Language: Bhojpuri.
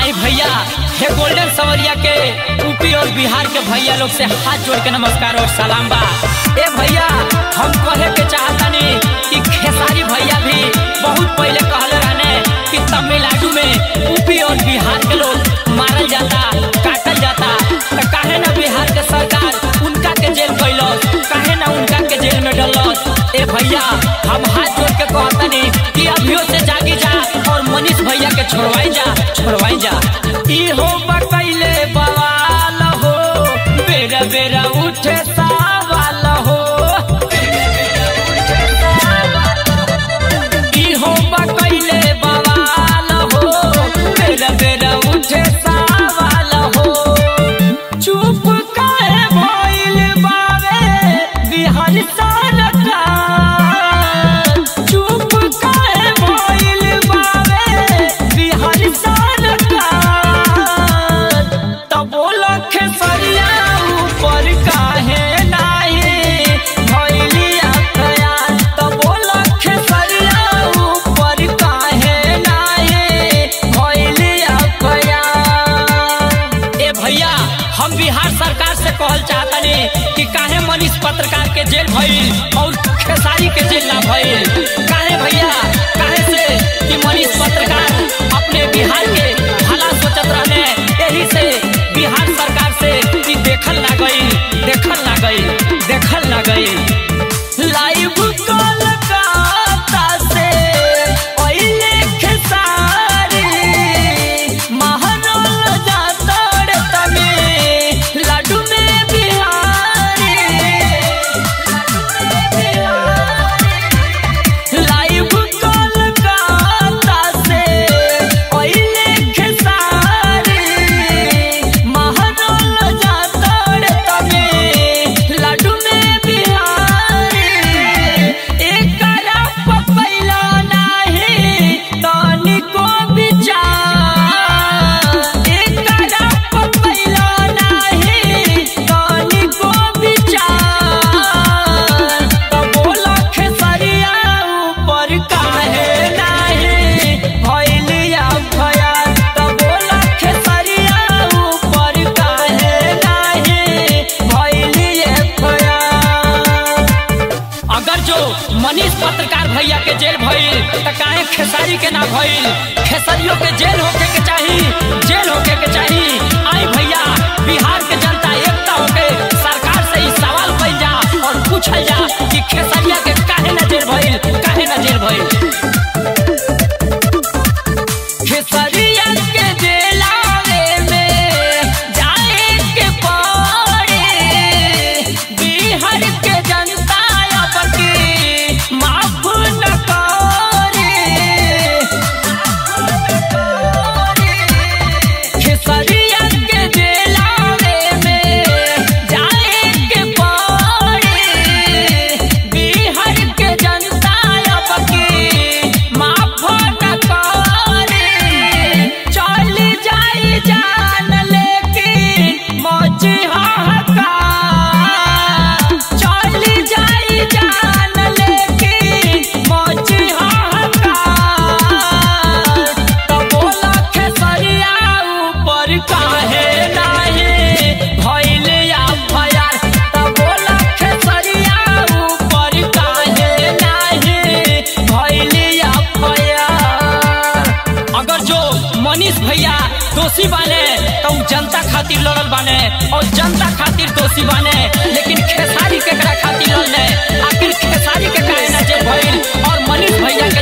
आई भैया हे गोल्डन सवरिया के यूपी और बिहार के भैया लोग से हाथ जोड़ के नमस्कार और सलाम बा ए भैया हम कहे के चाहतानी कि खेसारी भैया भी बहुत पहले कहले रहने कि तमिलनाडु में यूपी और बिहार के लोग मारल जाता काटल जाता तो काहे ना बिहार के सरकार उनका के जेल कैलस काहे ना उनका के जेल में डलस ए भैया हम हाथ जोड़ के कहतानी कि अभियो से जागी जा और मनीष भैया के छोड़वाई जा छोड़वाई जा ई हो बकैले बवाल हो बेरा बेरा उठे सवाल हो ई हो बकैले बवाल हो बेरा बेरा उठे सवाल हो चुप काहे भइल बावे बिहार सरकार चुप काहे भइल बावे बिहार सरकार तब बोला खेसरिया ऊपर काहे नाही भइलिया खयाल तब बोला खेसरिया ऊपर काहे नाही भइलिया खयाल ए भैया हम बिहार सरकार से कहल चाहतनी कि काहे मनीष पत्रकार के जेल भइल और खेसारी के जेल ना भइल काहे भैया काहे से कि मनीष पत्रकार अपने बिहार के भला सोचत रहने यही से बिहार सरकार से कि देखल ना गई देखल ना गई देखल ना गई लाइव कोलकाता से ओइले खेसारी महानल जातड़ तमे लाडू में बिहारी लाइव कोलकाता से ओइले खेसारी महानल जातड़ तमे लाडू में बिहारी एकरा पपैला नाही तनिको विचार एकरा पपैला नाही तनिको विचार त बोला खेसरिया ऊपर काहे नाही भइलिया भया त बोला खेसरिया ऊपर काहे नाही भइलिए भया अगर जो मनीष पत्रकार भैया के जेल भइल त काहे खेसारी के ना भइल खेसारियों के जेल होके के चाही जेल होके के चाही आई भैया बिहार के जनता एकता होके सरकार से ही सवाल कइल जा और पूछल जा कि खेसारिया के काहे ना जेल भइल काहे ना जेल भइल खेसरिया के जेलावे में जाए के पड़े बिहार के जनता अब की माफ न करे खेसरिया के जेलावे में जाए के पड़े बिहार के जनता अब की माफ न करे चल जाई जान लेकिन मौज हाहाकार चल जाई जान लेकिन मौज हाहाकार त बोला खेसरिया ऊपर काहे नाही भइल या भयार त बोला खेसरिया ऊपर काहे नाही भइल या भयार अगर जो मनीष भैया दोषी बाने तो उ जनता खातिर लड़ल बाने और जनता खातिर दोषी बाने लेकिन खेसारी केकरा खातिर लड़ले आखिर खेसारी के काहे ना जेल भइल और मनीष भैया